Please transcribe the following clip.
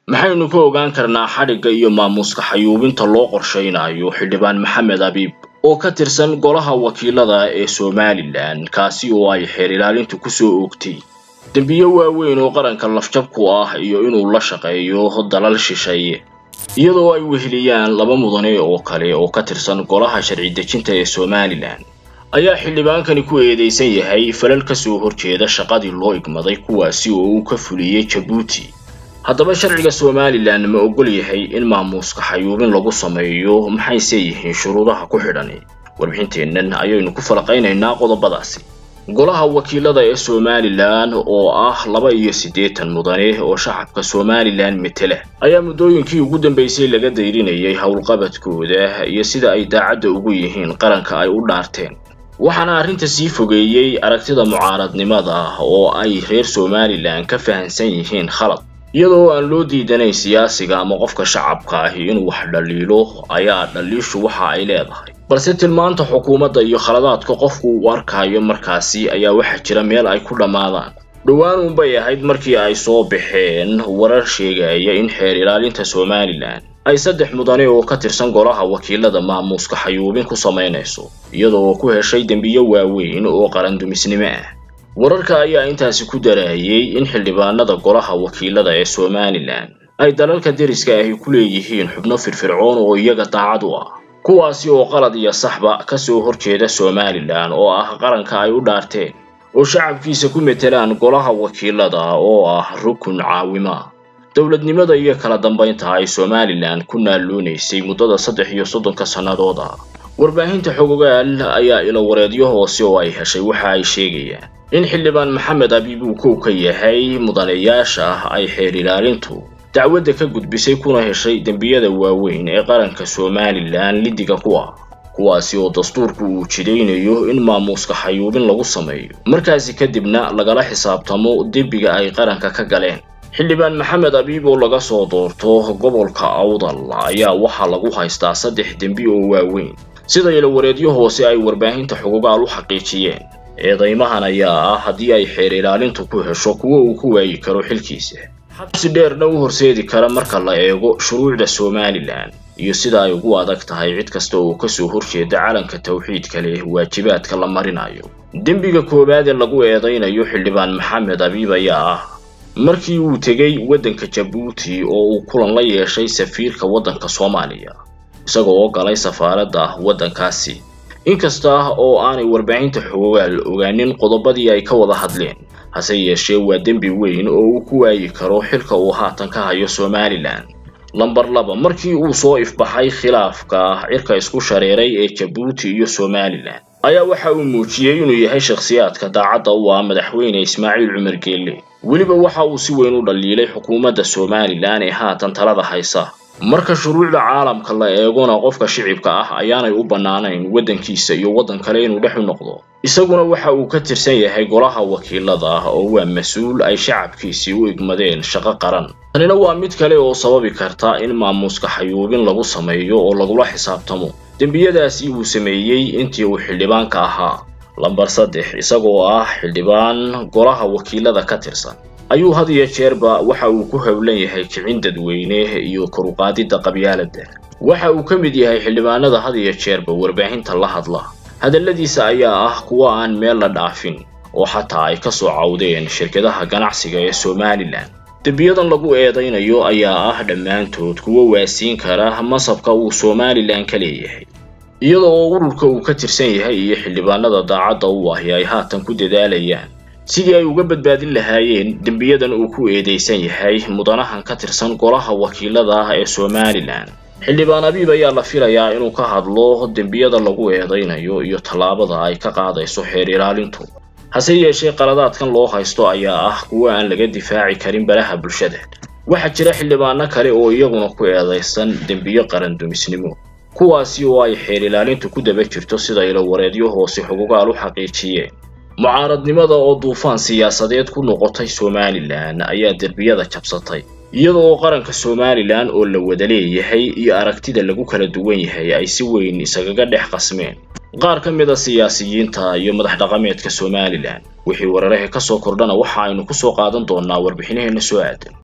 maxaynu ka ogaan karnaa xadhigga iyo maamuuska xayuubinta loo qorshaynayo xildhibaan maxamed abiib oo ka tirsan golaha wakiilada ee somalilan kaasi oo ay xeer ilaalintu kusoo oogtay dembiyo waaweyn oo qaranka lafjab ku ah iyo inuu la shaqeeyo dalal shisheeye iyadoo ay weheliyaan laba mudane oo kale oo ka tirsan golaha sharci dejinta ee somalilan ayaa xildhibaankani ku eedeysan yahay falal ka soo horjeeda shaqadii loo igmaday kuwaasi oo uu ka fuliyey jabuuti haddaba sharciga somalilan ma ogol yahay in maamuuska xayuubin lagu sameeyo maxayse yihiin shuruudaha ku xidhani warbixinteennan ayaynu ku falaqaynaynaa qodobadaasi golaha wakiilada ee somalilan oo ah laba iyo siddeetan mudane oo shacabka somalilan metela ayaa muddooyinkii ugu dambeysay laga dayrinayay howlqabadkooda iyo sida ay daacadda ugu yihiin qaranka ay u dhaarteen waxaana arrinta sii fogeeyey aragtida mucaaradnimada oo ay reer somalilan ka fahansan yihiin khalad iyadoo aan loo diidanayn siyaasiga ama qofka shacabka ahi inuu wax dhaliilo ayaa dhaliishu waxa ay leedahay balse tilmaanta xukuumadda iyo khaladaadka qofku uu arkayo markaasi ayaa waxaa jira meel ay ku dhammaadaan dhowaan uunbay ahayd markii ay soo baxeen warar sheegaya in xeer ilaalinta somalilan ay saddex mudane oo ka tirsan golaha wakiilada maamuuska xayuubin ku samaynayso iyadoo ku heshay dembiyo waaweyn oo qarandumisnimo ah wararka ayaa intaasi ku daraayay in xildhibaanada golaha wakiilada ee somalilan ay dalalka deriska ahi ku leeyihiin xubno firfircoon oo iyaga daacad u ah kuwaasi oo qalad iyo saxba ka soo horjeeda somalilan oo ah qaranka ay u dhaarteen oo shacabkiisa ku metelaan golaha wakiilada oo ah rukun caawima dowladnimada iyo kala dambaynta ay somalilan ku naaloonaysay muddada saddex iyo soddonka sannadood ah warbaahinta xogogaal ayaa ilowareedyo hoose oo ay heshay waxa ay sheegayaan in xildhibaan maxamed abiib uu kow ka yahay mudanayaasha ay xeer ilaalintu dacwadda ka gudbisay kuna heshay dembiyada waaweyn ee qaranka somalilan liddiga ku ah kuwaasi oo dastuurku uu jidaynayo in maamuuska xayuubin lagu sameeyo markaasi kadibna lagala xisaabtamo dembiga ay qaranka ka galeen xildhibaan maxamed abiib oo laga soo doorto gobolka awdal ayaa waxaa lagu haystaa saddex dembi oo waaweyn sida ilowareedyo hoose ay warbaahinta xugugaal u xaqiijiyeen eedaymahan ayaa ah haddii ay xeer ilaalintu ku hesho kuwo uu ku waayi karo xilkiisa xabsi dheerna u horseedi kara marka la eego shuruucda somalilan iyo sida ay ugu adag tahay cid kasta oo kasoo horjeeda calanka tawxiidka leh waajibaadka la marinayo dembiga koowaad ee lagu eedaynayo xildhibaan maxamed abiib ayaa ah markii uu tegey waddanka jabuuti oo uu kulan la yeeshay safiirka waddanka soomaaliya isagoo oo galay safaaradda waddankaasi inkasta oo aanay warbaahinta xogogaal ogaanin qodobadii ay ka wada hadleen hase yeeshee waa dembi weyn oo uu ku waayi karo xilka uu haatan ka hayo somalilan lamber laba markii uu soo ifbaxay khilaafka cirka isku shareeray ee jabuuti iyo somalilan ayaa waxa uu muujiyey inuu yahay shakhsiyaadka daacadda u ah madaxweyne ismaaciil cumar geelle weliba waxa uu si weyn u dhaliilay xukuumadda somalilan ee haatan talada haysa marka shuruucda caalamka la eegona qofka shicibka ah ayaanay u bannaanayn waddankiisa iyo waddan kale inuu dhex u noqdo isaguna waxa uu ka tirsan yahay golaha wakiilada oo waa mas-uul ay shacabkiisii u igmadeen shaqo qaran tanina waa mid kale oo sababi karta in maamuuska xayuubin lagu sameeyo oo lagula xisaabtamo dembiyadaasi uu sameeyey intii uu xildhibaanka ahaa lamber saddex isagoo ah xildhibaan golaha wakiilada ka tirsan ayuu had iyo jeerba waxa uu ku howlan yahay kicin dadweyne iyo koruqaadidda qabyaaladda waxa uu ka mid yahay xildhibaanada had iyo jeerba warbaahinta la hadla hadalladiisa ayaa ah kuwa aan meel la dhaafin oo xataa ay ka soo cawdeen shirkadaha ganacsiga ee somalilan dembiyadan lagu eedaynayo ayaa ah dhammaantood kuwa waasiin kara masabka uu somalilan ka leeyahay iyada oo ururka uu ka tirsan yahay iyo xildhibaanada daacadda u ahi ay haatan ku dadaalayaan sidii ay uga badbaadin lahaayeen dembiyadan uu ku eedeysan yahay mudanahan ka tirsan golaha wakiilada ah ee somalilan xildhibaan abiib ayaa la filayaa inuu ka hadlo dembiyada lagu eedaynayo iyo tallaabada ay ka qaadayso xeer ilaalintu hase yeeshee qaladaadkan loo haysto ayaa ah kuwa aan laga difaaci karin balaha bulshada waxaa jira xildhibaano kale oo iyaguna ku eedaysan dembiyo qarandumisnimo kuwaasi oo ay xeer ilaalintu ku daba jirto sida ilowareedyo hoose xugugaal u xaqiijiyeen mucaaradnimada oo duufaan siyaasadeed ku noqotay somalilan ayaa derbiyada jabsatay iyada oo qaranka somalilan oo la wada leeyahay iyo aragtida lagu kala duwan yahay ay si weyn isagaga dhex qasmeen qaar ka mid a siyaasiyiinta iyo madax dhaqameedka somalilan wixii weeraraha ka soo kordhana waxa aynu ku soo qaadan doonaa warbixinaheena soo aadan